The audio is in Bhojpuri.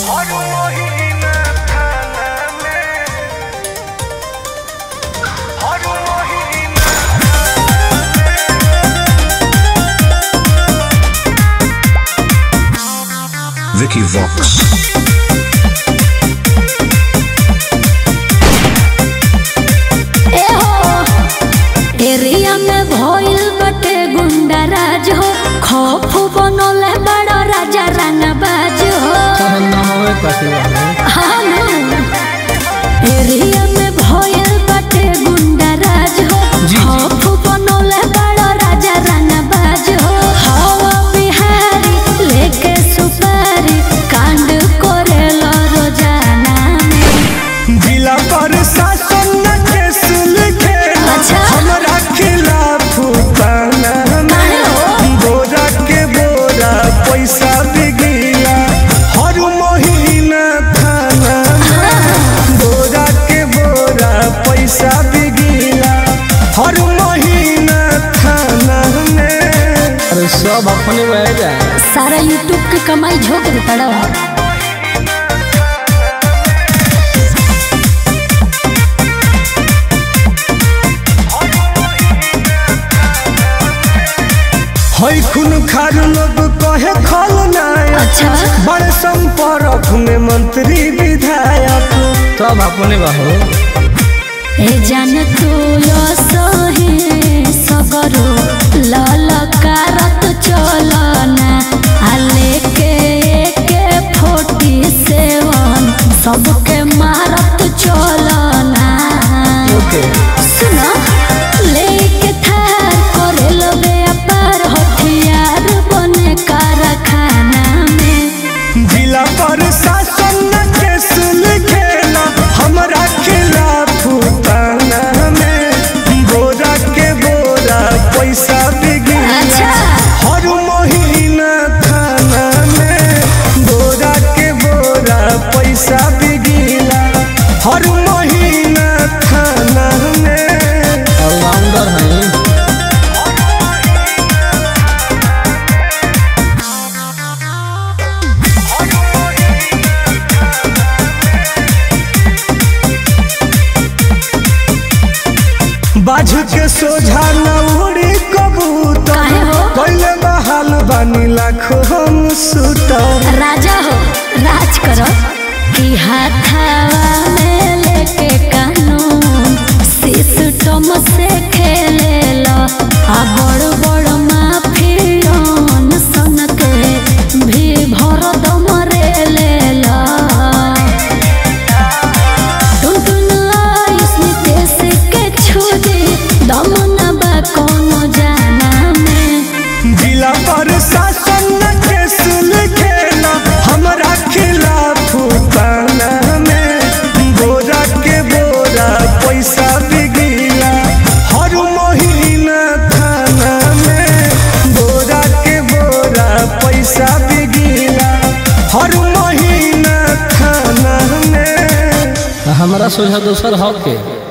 हर महीना थाना में हर महीना Vicky Vox. ए हो एरिया में भइल बटे गुंडा राज हो खौफ बनले बड़ा राजा रंगबाज हो हाँ ना। एरिया में भइल बटे गुंडा राज हो खौफ बनले बड़ा राजा रंगबाज हो हवा बिहारी लेके सुपारी कांड करेला रोजाना में जिला प्रशासन न केस लिखेला अच्छा। हमरा खिलाफ थाना माने हो। में बोरा के बोरा पैसा बिगिया हर महीना थाना में बोरा के बोरा पैसा बिगिया हर महीना थाना में अरे सब अपने बह जाए सारा यूट्यूब के कमाई झोंक देता रहो हई खून खार लोग कहे खल नायक अच्छा बड़े संपर्क में मंत्री विधायक सब अपने बहो ए जान तू यो सहे सगरो ललकारत चलना आले के के फोर्टी सेवन सबके मारत चलना ओके सुनो लेके थार करे लो व्यापार हथियार बने कारखाना में जिला प्रशासन न केस लिखेला हमरा खिलाफ थाना में बोरा के बोरा पैसा बिगिया अच्छा। हर महीना थाना में बोरा के बोरा पैसा बिगिला हर महीना थाना में ऑलराउंडर हैं बाझ के सोझा न उड़ी कबूतर काहे हो? पहले बहाल बानी लाखो हम सुतर राजा हो राज करो कि हाथावा में लेके कानून सिस्टम से खेले लो आ बड़ बड़ माफियन सन के भी भर दम रे ले लो टुनटुन आयुष नितेश के छुदी दम न बा कोनो जाना में जिला प्रशासन न केस लिखेला हमरा खिलाफ थाना में बोरा के बोरा पैसा बिगिला हर महीना थाना में बोरा के बोरा पैसा बिगिला हर महीना थाना में हमारा सोझा दोसर हक के